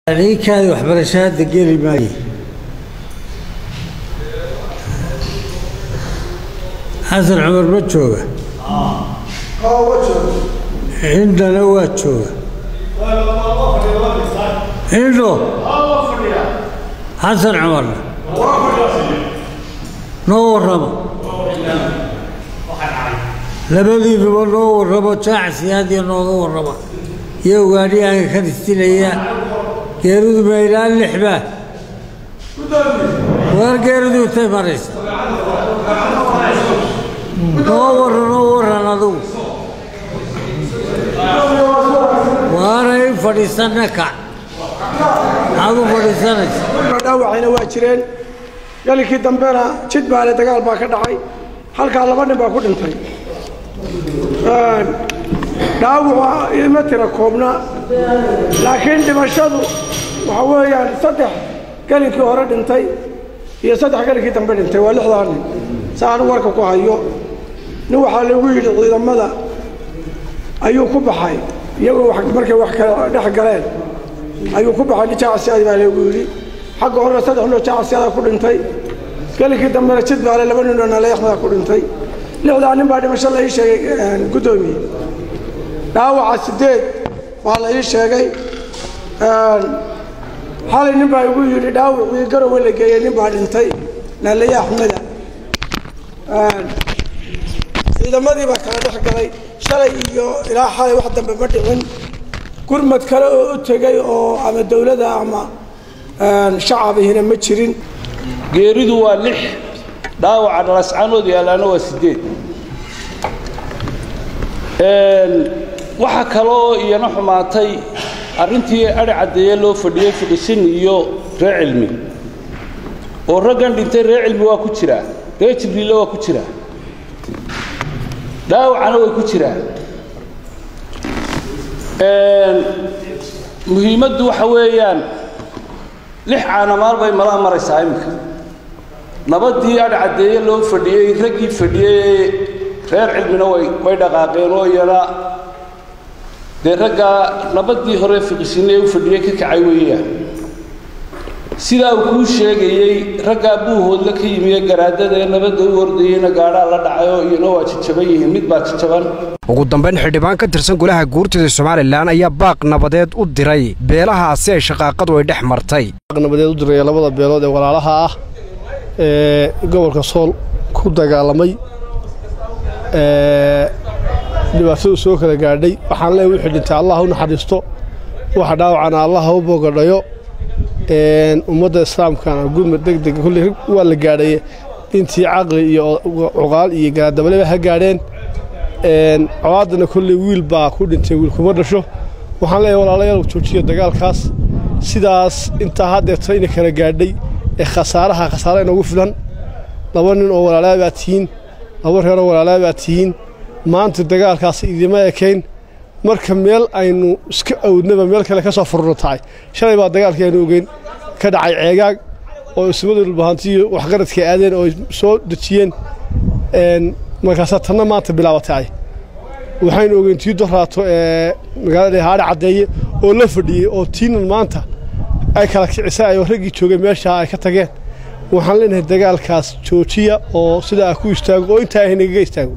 ninkaadi waxbarasho hadda geli maayo xasan cumar ma jooga indhana waa jooga indho xasan cumarna noo warramo labadiinuba noo warramo jaacsiyaadiyo nooga warrama iyo ugaadhiyaanka ka ristinaya geeridu ma ilaa lixbaa waar geeridu intay maraysa noo warran noo warran adugu waanay fadhiisanna kac maxaad u fadhiisanaysa dhaawacayna waa jireen galinkii dambena jid baale dagaal baa ka dhacay halkaa laba nin baa ku dhintay dhaawaca ima tira koobna laakiin dhimashadu waxa weeyaan saddex gelinkii hore dhintay iyo saddex gelinkii dambe dhintay waa lixdaa nin sa anu warka ku hayo nin waxaa lagu yidhi ciidamada ayuu ku baxay iyagoo markay wax kala dhex galeen ayuu ku baxay nin jaacasiyaad baa lagu yidhi xagga horena saddex noo jaacasiyaada ku dhintay gelinkii dambena jid baale laba ninoo naleexmada ku dhintay lixdaa nin baa dhimasho la ii sheegay guddoomiye dhaawaca sideed baa la ii sheegay xalay nin baa igu yidhi dhaawacii garowe la geeyey nin baa dhintay naalaye axmeda ciidamadii baa kala dhex galay shalay iyo ilaa xalay wax dambe ma dhicin gurmad kale oo u tegey oo ama dowladda ama shacabihina ma jirin geeridu waa lix dhaawaca dhalascanood yaalaana waa sideed waxaa kaloo iyana xumaatay arrintii adhi caddeeye loo fadhiyey fidhisin iyo reer cilmi oo raggan dhintay reer cilmi waa ku jiraa reer jibriille waa ku jiraa dhaawacana way ku jiraan muhiimaddu waxa weeyaan lix caanamaal bay malaha maraysaa iminka nabaddii adhi caddeeye loo fadhiyey raggii fadhiyey reer cilmina way way dhaqaaqeen oo iyana dee raggaa nabaddii hore fiqisine u fadhiyey ka kacay weeyaan sidaa uu kuu sheegayey raggaa buuhoodla ka yimiye garaadada ee nabadda u ordayeyna gaadhaa la dhacayoo iyana waa jajaban yihiin mid baa jajaban ugu dambayn xildhibaan ka tirsan golaha guurtida somalilan ayaa baaq nabadeed u diray beelahaasi ay shaqaaqadu ay dhex martay nabadeed u diraya labada beelood ee walaalaha ah ee gobolka sool ku dagaalamay dhibaatadu soo kala gaadhay waxaan leeyahay wixii dhintay allah u naxariisto waxa dhaawacana allah u bogadhayo ummadda islaamkana gurmad deg deg kulley waa la gaadhay intii caqli iyo cuqaal iyo garaadabaleba ha gaadheen colaadana kolley wiil baa ku dhintay wiil kuma dhasho waxaan leeyahay walaalayaal joojiya dagaalkaas sidaas intaa haddeerta ina kala gaadhay ee khasaaraha khasaare inoogu filan laba nin oo walaalaa baa tihiin laba reeroo walaalaa baa tihiin maanta dagaalkaas idima ekayn marka meel aynu iska awdnaba meel kale ka soo furno tahay shalay baa dagaalkii aynu ogeyn ka dhacay ceegaag oo ismadu dhulbahantiyo waxgaradka aadeen oo soo dejiyeen markaasaa tanna maanta bilaabatay waxaynu ogeyn tii doraato ee magaalada haadha caddeeye oo la fadhiyey oo tiinan maanta ay kala kicisay oo raggii joogay meeshaa ay ka tageen waxaan leenahay dagaalkaas joojiya oo sidaa ku istaago oo intaa ay nagaga istaago